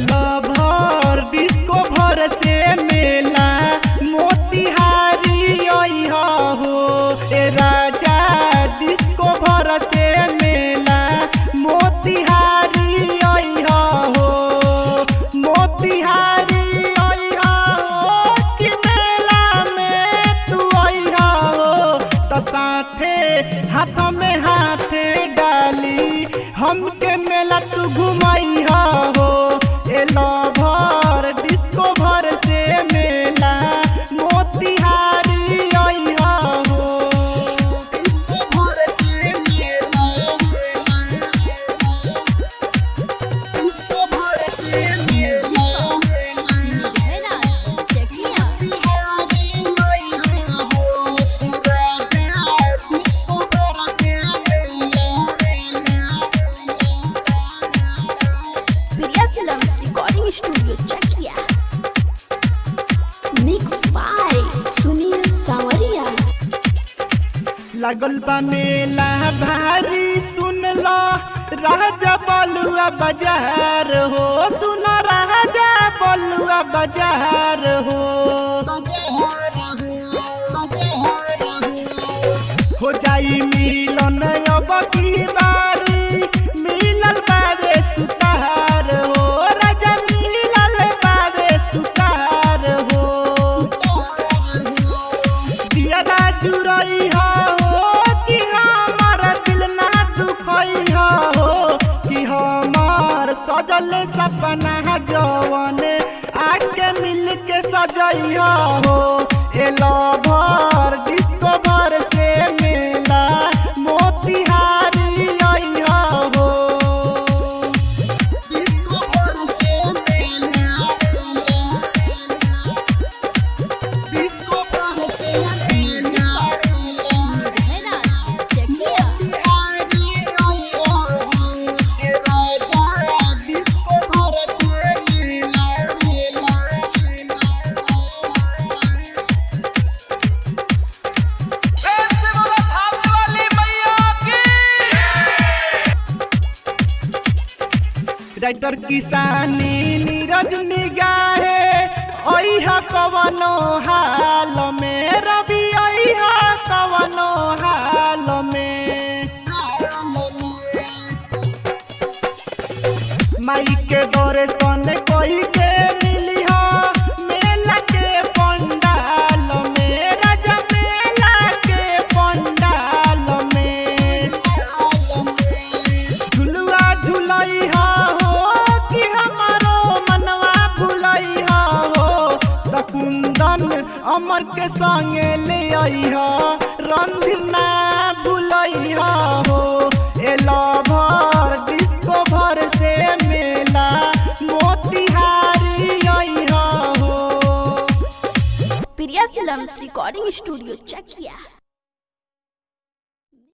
भर डिस्को भर से मेला मोतिहारी अइहा हो ए राजा डिस्को भर से मेला मोतिहारी अइहा हो मोतिहारी अइहा हो कि मेला में तू अइहा हो त साथे हाथ में हाथे डाली हमके मेला तू घुमैहा हो ए भर डिस्को भर से मेला मोतिहारी अइहा हो डिस्को भर से मेला डिस्को भर से मेला Mehraz, Czechia. Priya Films Recording Studio, Czechia. Mixed by Sunil Samaria. लगल बा मेला भारी सुन लो राजा बलुआ बाजार हो सुन राजा बलुआ बाजार हो हो जाई मिलन अब की बारी मिलल बारे सुतार हो राजा मिलल बारे सुतार हो दियरा जुरई हो कि हमार दिल ना दुखई हो कि हमार सजल सपना जवन आके मिल के सजई हो एलो भर डिस्को भर से मेला मोतिहारी आई हो डिस्को भर से मेला डिस्को भर से मेला Mehraz, Czechia. राइटर किसानी नीरज निगाहे अइहा कवनो हाल में रवि अइहा कवनो हाल में माई के दौरे सन कोई के मिली हो मेला के पंडाल में राजा मेला के पंडाल में झुलुआ झुलई हो कि हमारो मनवा भुलई हो सकुंदन अमर के संगे ले आई हो रंधना भुलई हो एलो भर डिस्को भर से मेला मोतिहारी आई हो Priya Films Recording Studio, Czechia.